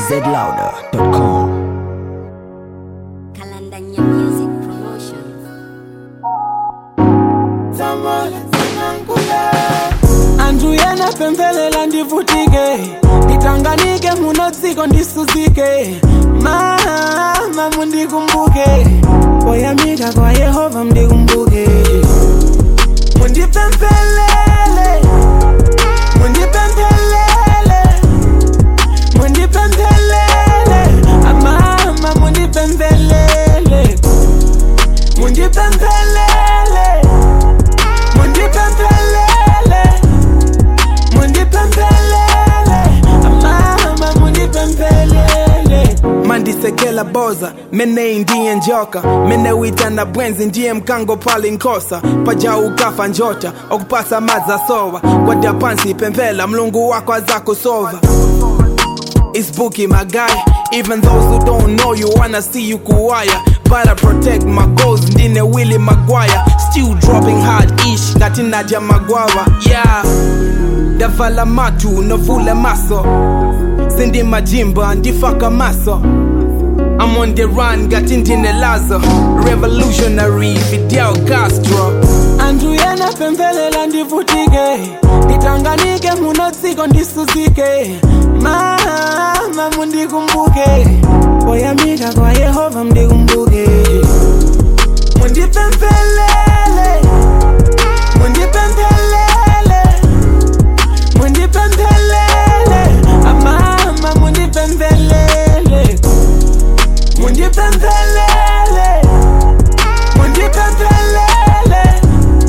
zlouder.com. Kalandanya Music Promotion. anthu ena pemphelela ndivutike nditanganike muno dziko ndisuzike mama mundikumbuke poyamika kwa yehova mundikumbuke mundipemphelele mundipemphelele mundipemphelele amama mundipemphelele mundipemphelele mundipemphelele mundipemphelele amama mundipemphelele mandisekela boza mene ndiye njoka mene witana bwenzi ndiye mkango pali nkosa paja ukafa njota okupasa madza sowa kwada pansi pemphela mlungu wako azakusova It's Bookie, my guy. Even those who don't know you wanna see you kuwaya. But I protect my goals, ndine Willie Maguire. Still dropping hard ish, ngati Nadia Magwawa. Yeah. Davala matu, novule maso. Sindi majimba, ndifaka maso. I'm on the run, ngati ndine Lazo. Revolutionary, Fidel Castro. Anthu ena pemphelela ndivutike nditanganike muno dziko ndisuzike mama mundikumbuke poyamika kwa yehova mundikumbuke mundipemphelele mundipemphelele mundipemphelele amama mundipemphelele mundipemphelele mundipemphelele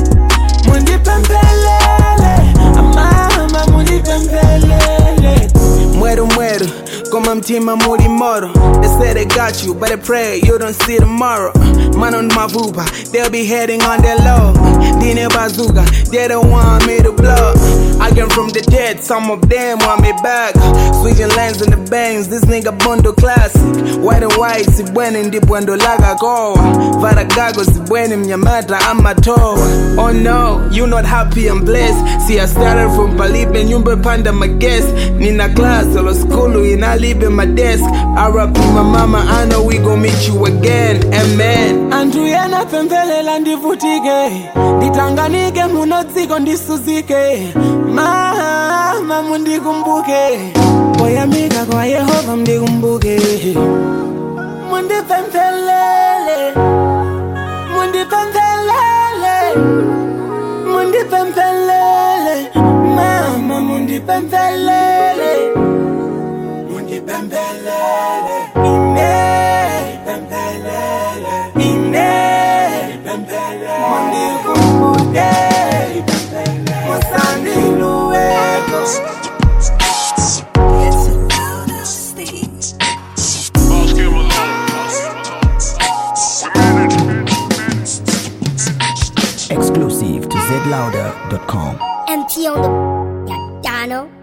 mundipemphelele amama mundipemphelele mweru mweru koma mtima muli moro they say they got you but they pray you don't see tomorrow man on mavuba they'll be heading on their low dine bazooka they don't want me to blow I came from the dead some of them want me back switching lanes in the bangs this nigga bondo classic white and white sibwene ndibwendo laka kowa varagago sibwene mnyamata amatowa oh no you not happy and blessed see I started from palibe nyumba panda maguest nina class olo skulu inalibe my desk RIP my mama I know we gon' meet you again amen anthu ena pemphelela ndivutike nditanganike muno dziko ndisuzike mama mundikumbuke poyamika kwa yehova mundikumbuke mundipemphelele mundipemphelele mundipemphelele mama mundipemphelele mundipemphelele ine pemphelele ine pemphelele mundikumbuke musandiluweko Boss give alone. We manage. Exclusive to zlouder.com. MT on the piano.